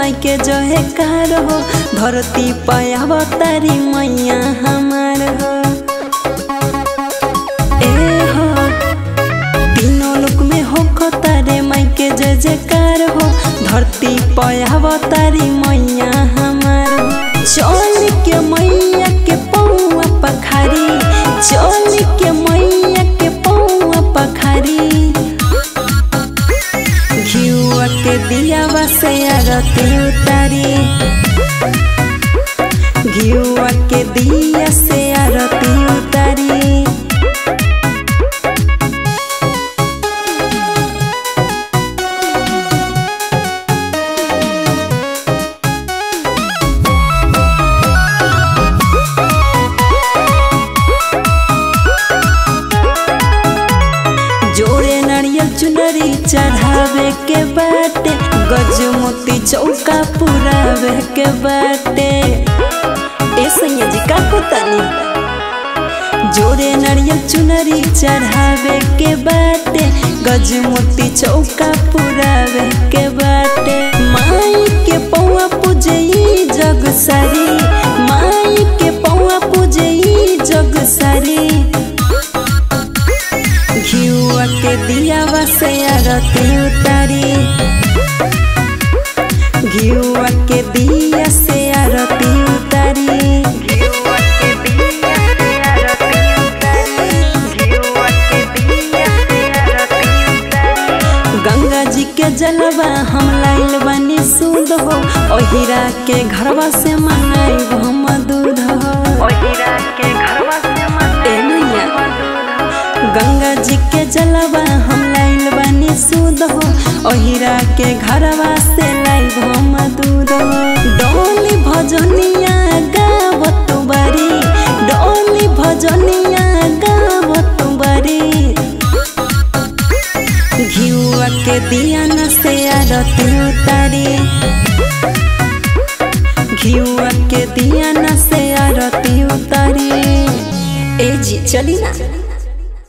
माई के जहे कार हो धरती पाया तारी मैया हमार हो ए हो तीनों लोक में हो तारे माई के जय जयकार हो धरती पाया तारी मैया हमार हो चल के मैया के पौआ पखारी चल के मैया के पौआ पखारी घिउआ के दिया से आरती उतारी घिउआ के दिया से आरती उतारी जोड़े नारियल चुनरी चढ़ावे के बाटे गज मोती चौका पुरावे के बाटे ए सैया जी का कोतानी जोड़े नारियल चुनरी चढ़ावे के बाटे गज मोती चौका पुरावे के बाटे माई के पौआ पूजई जग सारी माई के पौआ पूजई जग सारी घिउआ के दिया से आरती उतारी घिउआ के दिया से आरती उतारी घिउआ के दिया से आरती उतारी घिउआ के दिया से आरती उतारी गंगा जी के जलवा हम लाइल बनी सुध हो ओहिरा के घरवा से मंगाई हम दूध हो ओहिरा के घरवा से गंगा जी के जलवा हम लाइल बनी सुध हो ओहिरा के घरवा से लाइब हम दूध हो डोली भजनिया गावत बारी डोली भजनिया गावत बारी घिउआ के दिया